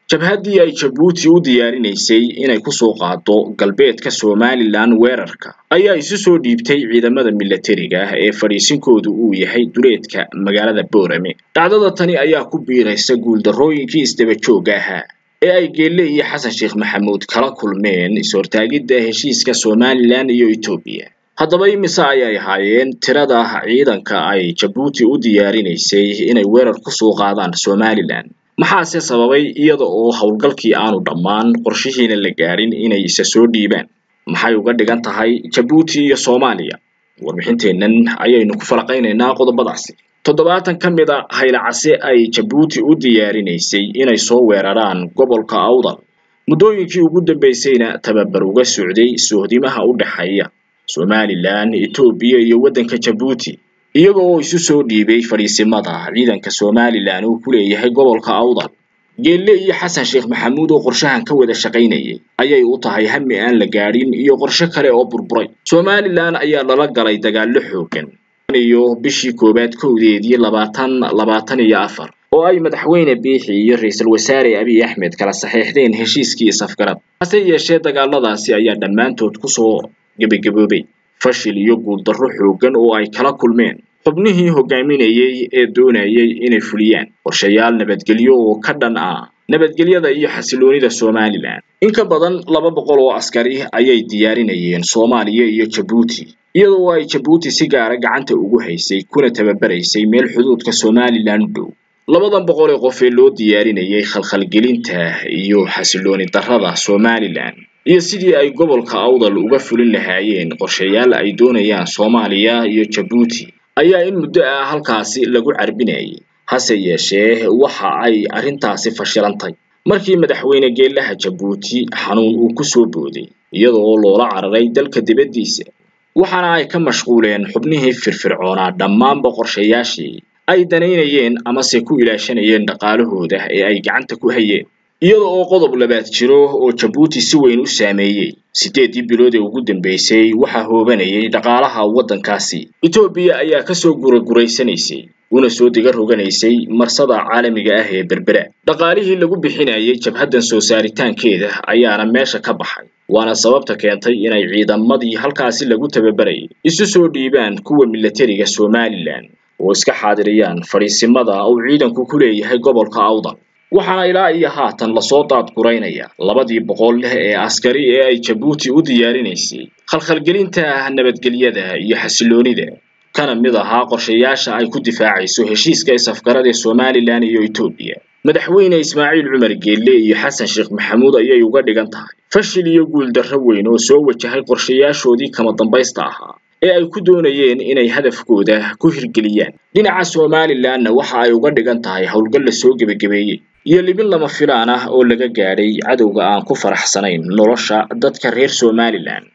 jabhaddii ay jabuuti u diyaarinaysay inay ku soo qaado galbeedka somalilan weerarka ayaa isu soo dhiibtay ciidamada milatariga ah ee fadhiisinkoodu uu yahay duleedka magaalada boorame dhacdada tani ayaa ku biiraysa guuldarrooyinkii isdaba joogga ahaa ee ay geelle iyo xasan sheekh maxamuud kala kulmeen is-hortaagidda heshiiska somalilan iyo etoobiya haddaba imise ayay ahaayeen tirada ciidanka ay jabuuti u diyaarinaysay inay weerar ku soo qaadaan somalilan maxaase sababay iyada oo howlgalkii aanu dhammaan qorshihiina la gaadhin inay isa soo dhiibaan maxay uga dhigan tahay jabuuti iyo soomaaliya warbixinteennan ayaynu ku falaqaynaynaa qodobadaasi toddobaatan ka mid a haylacase ay jabuuti u diyaarinaysay inay soo weeraraan gobolka awdal muddooyinkii ugu dambaysayna tababar uga socday sohdimaha u dhexeeya somalilan etoobiya iyo waddanka jabuuti iyaga oo isu soo dhiibay fadhiisimada ciidanka somalilan uu ku leeyahay gobolka awdal geelle iyo xasan sheekh maxamuud oo qorshahan ka wada shaqaynayay ayay u tahay hami aan la gaadhin iyo qorshe kale oo burburay somalilan ayaa lala galay dagaallo xooggan iyo bishii koowaad kowdeedii labaatan labaatan iyo afar oo ay madaxweyne biixi iyo ra-iisul wasaare abiy axmed kala saxeexdeen heshiiskii safgarad hase yeeshee dagaaladaasi ayaa dhammaantood kusoo gebagaboobay fashil iyo guuldarro xooggan oo ay kala kulmeen xubnihii hogaaminayay ee doonayay inay fuliyaan qorshayaal nabadgelyo oo ka dhan ah nabadgelyada iyo xasiloonida somalilan in ka badan laba boqol oo askari ayay diyaarinayeen soomaaliya iyo jabuuti iyadoo ay jabuuti si gaara gacanta ugu haysay kuna tababaraysay meel xuduudka somalilan u dhow labadan boqol ee qof ee loo diyaarinayay khalkhalgelinta iyo xasilooni darrada somalilan iyo sidii ay gobolka awdal uga fulin lahaayeen qorshayaal ay doonayaan soomaaliya iyo jabuuti ayaa in muddo ah halkaasi lagu carbinayay hase yeeshee waxa ay arrintaasi fashilantay markii madaxweyne geellaha jabuuti xanuun uu ku soo booday iyada oo loola cararay dalka dibaddiisa waxaana ay ka mashquuleen xubnihii firfircoonaa dhammaanba qorshayaashii ay danaynayeen amase ku ilaashanayeen dhaqaalahooda ee ay gacanta ku hayeen iyada oo qodob labaad jiro oo jabuuti si weyn u saameeyey siddeeddii bilood ee ugu dambaysay waxaa hoobanayay dhaqaalaha waddankaasi etoobiya ayaa kasoo guraguraysanaysay una soo diga roganaysay marsada caalamiga ah ee berbera dhaqaalihii lagu bixinayay jabhaddan soo saaritaankeeda ayaana meesha ka baxay waana sababta keentay inay ciidamadii halkaasi lagu tababarayay isu soo dhiibaan kuwa milatariga somalilan oo iska xaadiriyaan fadhiisimada uu ciidanku ku leeyahay gobolka awdal waxaana ilaa iyo haatan lasoo daadguraynaya labadii boqol leh ee askari ee ay jabuuti u diyaarinaysay khalkhalgelinta nabadgelyada iyo xasiloonida kana mid ahaa qorshayaasha ay ku difaacayso heshiiska isafgarada ee somalilan iyo etoobiya madaxweyne ismaaciil cumar geelle iyo xasan sheekh maxamuud ayay uga dhigan tahay fashil iyo guuldarro weyn oo soo wajahay qorshayaashoodii kama dambaysta ahaa ee ay ku doonayeen inay hadafkooda ku hirgeliyaan dhinaca somalilanna waxa ay uga dhigan tahay howlgal la soo gebagabeeyey iyo libin lama filaan ah oo laga gaadhay cadowga aan ku faraxsanayn nolosha dadka reer somalilan